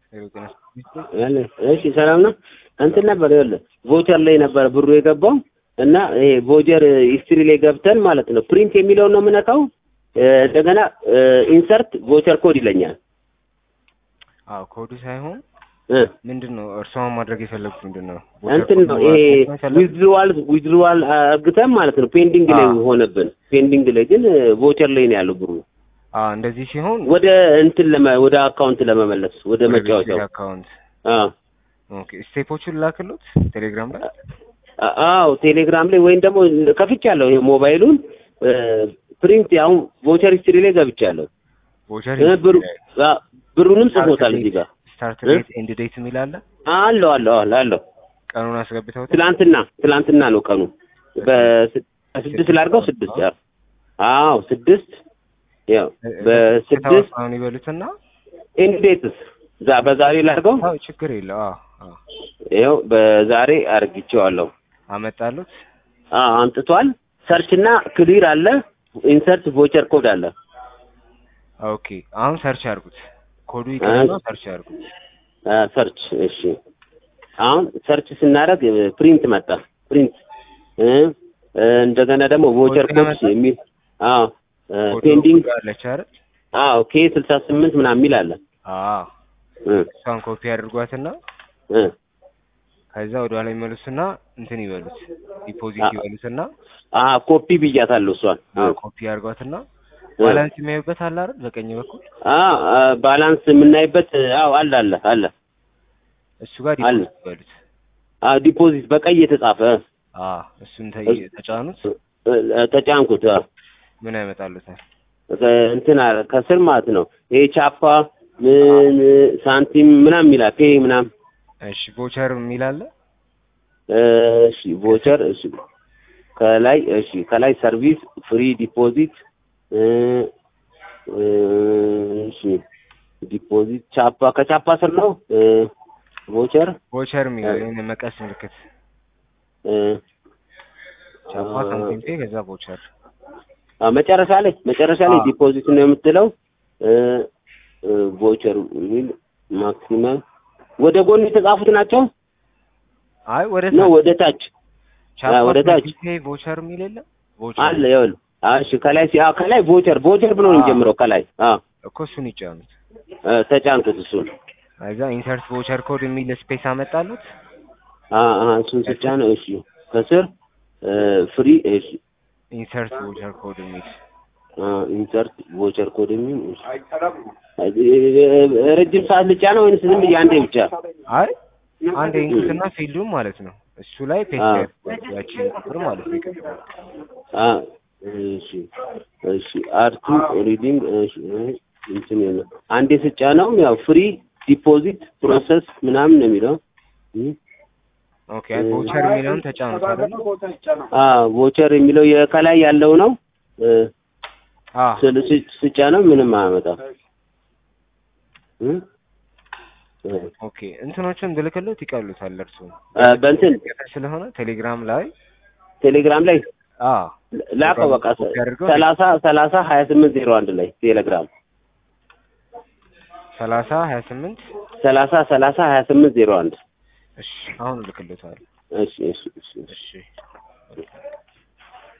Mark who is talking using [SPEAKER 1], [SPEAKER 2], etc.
[SPEAKER 1] እሺ ሰላም ነው። እንትን ነበር ይኸውልህ ቮቸር ላይ ነበር ብሩ የገባው እና ይሄ ቮቸር ሂስትሪ ላይ ገብተን ማለት ነው ፕሪንት የሚለውን ነው የምነካው። እንደገና ኢንሰርት ቮቸር ኮድ ይለኛል።
[SPEAKER 2] አዎ ኮዱ ሳይሆን
[SPEAKER 1] እ
[SPEAKER 2] ምንድን ነው እርስዎ ማድረግ የፈለጉት ምንድን ነው?
[SPEAKER 1] እንትን ነው ይሄ ዊዝድሮዋል ዊዝድሮዋል አርግተን ማለት ነው ፔንዲንግ ላይ
[SPEAKER 2] አዎ።
[SPEAKER 1] ሆነብን። ፔንዲንግ ላይ ግን ቮቸር ላይ ነው ያለው ብሩ
[SPEAKER 2] አዎ እንደዚህ ሲሆን
[SPEAKER 1] ወደ እንትን ለመ ወደ አካውንት ለመመለስ ወደ መጫወቻው
[SPEAKER 2] አካውንት
[SPEAKER 1] አዎ
[SPEAKER 2] ኦኬ ስቴፖቹን ላክሉት ቴሌግራም ላይ
[SPEAKER 1] አ- አዎ ቴሌግራም ላይ ወይም ደግሞ ከፍቻለሁ ይሄ ሞባይሉን ፕሪንት አሁን ቮቸር ሂስትሪ ላይ ገብቻለሁ።
[SPEAKER 2] ቮቸር
[SPEAKER 1] እ ብሩ አ- ብሩንም ጽፎታል እዚህ ጋር
[SPEAKER 2] ስታርት
[SPEAKER 1] እ?
[SPEAKER 2] ዴት ኤንድ ዴት የሚል አለ።
[SPEAKER 1] አለው አለው አለው አለው
[SPEAKER 2] ቀኑን አስገብተውት
[SPEAKER 1] ትላንትና ትላንትና ነው ቀኑ በስ- በስድስት ላድርገው ስድስት ያው አዎ ስድስት ያው በስድስት
[SPEAKER 2] አሁን ይበሉትና
[SPEAKER 1] ኢንዴትስ ዛ በዛሬ ላድርገው
[SPEAKER 2] አዎ ችግር የለው አዎ አዎ
[SPEAKER 1] ይኸው በዛሬ አርግቼዋለሁ።
[SPEAKER 2] አመጣሉት
[SPEAKER 1] አዎ አምጥቷል። ሰርች እና ክሊር አለ። ኢንሰርት ቮቸር ኮድ አለ።
[SPEAKER 2] ኦኬ አሁን ሰርች አድርጉት ኮዱ ይቀርና ሰርች አድርጉት
[SPEAKER 1] አ፣ ሰርች እሺ። አሁን ሰርች ስናደርግ ፕሪንት መጣ። ፕሪንት እ እ፣ እንደገና ደግሞ ቮቸር
[SPEAKER 2] ኮድ
[SPEAKER 1] ኮድ
[SPEAKER 2] መጣ?
[SPEAKER 1] የሚል አዎ
[SPEAKER 2] ኮዱ
[SPEAKER 1] ፔንዲንግ
[SPEAKER 2] አለች አይደል
[SPEAKER 1] አዎ ኬ ስልሳ ስምንት ምናምን የሚል አለ
[SPEAKER 2] አዎ
[SPEAKER 1] እ
[SPEAKER 2] እሷን ኮፒ አድርጓትና
[SPEAKER 1] እ
[SPEAKER 2] ከዛ ወደ ኋላ ይመልሱና እንትን ይበሉት ዲፖዚት
[SPEAKER 1] አ-
[SPEAKER 2] ይበሉትና
[SPEAKER 1] አ ኮፒ ብያታለሁ እሷን እ።
[SPEAKER 2] ኮፒ አድርጓትና
[SPEAKER 1] እ።
[SPEAKER 2] ባላንስ የሚያዩበት አለ አይደል በቀኝ በኩል
[SPEAKER 1] አ አ፣ ባላንስ የምናይበት አዎ አለ አለ አለ
[SPEAKER 2] እሱ ጋር
[SPEAKER 1] አለ።
[SPEAKER 2] ዲፖዚት ይበሉት
[SPEAKER 1] አ ዲፖዚት በቀይ የተጻፈ
[SPEAKER 2] አ እሱን ተ-
[SPEAKER 1] እሱ-
[SPEAKER 2] ተጫኑት
[SPEAKER 1] እ፣ እ፣ ተጫንኩት አ።
[SPEAKER 2] ምን ያመጣሉታል
[SPEAKER 1] እንትን አለ ከስር ማለት ነው። ይሄ ቻፓ ምን ሳንቲም ምናምን ይላል ፔ ምናምን
[SPEAKER 2] እሺ ቮቸር የሚል አለ
[SPEAKER 1] እሺ ቮቸር እሺ ከላይ እሺ ከላይ ሰርቪስ ፍሪ ዲፖዚት እ፣ እ፣ እሺ ዲፖዚት ቻፓ ከቻፓ ስር ነው እ፣ ቮቸር
[SPEAKER 2] ቮቸር የሚለው
[SPEAKER 1] እ።
[SPEAKER 2] ይሄን መቀስ ምልክት
[SPEAKER 1] እ፣
[SPEAKER 2] ቻፓ ሳምቲንግ ፔ ከዛ ቮቸር
[SPEAKER 1] አ፣ መጨረሻ ላይ መጨረሻ ላይ
[SPEAKER 2] አዎ።
[SPEAKER 1] ዲፖዚት ነው የምትለው እ፣ እ፣ ቮቸር የሚል ማክሲመም ወደ ጎን የተጻፉት ናቸው
[SPEAKER 2] አይ ወደ
[SPEAKER 1] ነው ወደ ታች
[SPEAKER 2] ቻፓ
[SPEAKER 1] አ፣ ወደ ታች
[SPEAKER 2] ሳምቲንግ ፔ ቮቸር የሚል የለም ቮቸር
[SPEAKER 1] አለ ይኸውልህ። አዎ፣ እሺ ከላይ ሲ አዎ ከላይ ቮቸር ቮቸር ብሎ ነው
[SPEAKER 2] አዎ።
[SPEAKER 1] የሚጀምረው ከላይ አዎ
[SPEAKER 2] እኮ እሱን ይጫኑት
[SPEAKER 1] እ፣ ተጫንኩት እሱን
[SPEAKER 2] ከዛ ኢንሰርት ቮቸር ኮድ የሚል ስፔስ አመጣሉት
[SPEAKER 1] አዎ አዎ እሱን ስጫን እሺ ከስር እ፣ ፍሪ እሺ
[SPEAKER 2] ኢንሰርት ቮቸር ኮድ የሚል
[SPEAKER 1] ኢንሰርት ቮቸር ኮድ የሚል እሺ። እ፣ ረጅም ሰዓት ልጫ ነው ወይንስ ዝም ብዬ አንዴ ብቻ?
[SPEAKER 2] አይ አንድ ኢንኩትና ፊልዱን ማለት ነው እሱ ላይ ፔስት
[SPEAKER 1] አዎ።
[SPEAKER 2] ያድርጓት ያቺን ቁጥር ማለት ነው ይቀጥላል
[SPEAKER 1] አ እሺ እሺ አርቱ ሪዲንግ እሺ እ፣ እንትን የለ አንዴ ስጫ ነው ያው ፍሪ ዲፖዚት ፕሮሰስ ምናምን ነው የሚለው እ፣
[SPEAKER 2] ኦኬ አይ ቮቸር የሚለውን ተጫኑት አይደል
[SPEAKER 1] አ ቮቸር የሚለው የከላይ ያለው ነው እ፣
[SPEAKER 2] አ
[SPEAKER 1] ስል- ስ- ስጫ ነው ምንም አያመጣም እ? እ፣
[SPEAKER 2] ኦኬ እንትኖችን ብልክሎት ይቀሉታል እርሱ
[SPEAKER 1] አ፣ በእንትን
[SPEAKER 2] ስለሆነ ቴሌግራም ላይ
[SPEAKER 1] ቴሌግራም ላይ
[SPEAKER 2] አ
[SPEAKER 1] ላከው በቃ
[SPEAKER 2] ኮፒ አድርገው
[SPEAKER 1] ሰላሳ ሰላሳ ሀያ ስምንት ዜሮ አንድ ላይ ቴሌግራም
[SPEAKER 2] ሰላሳ ሀያ ስምንት
[SPEAKER 1] ሰላሳ ሰላሳ ሀያ ስምንት ዜሮ አንድ
[SPEAKER 2] እሺ አሁን እልክሎታል
[SPEAKER 1] እሺ እሺ እሺ
[SPEAKER 2] እሺ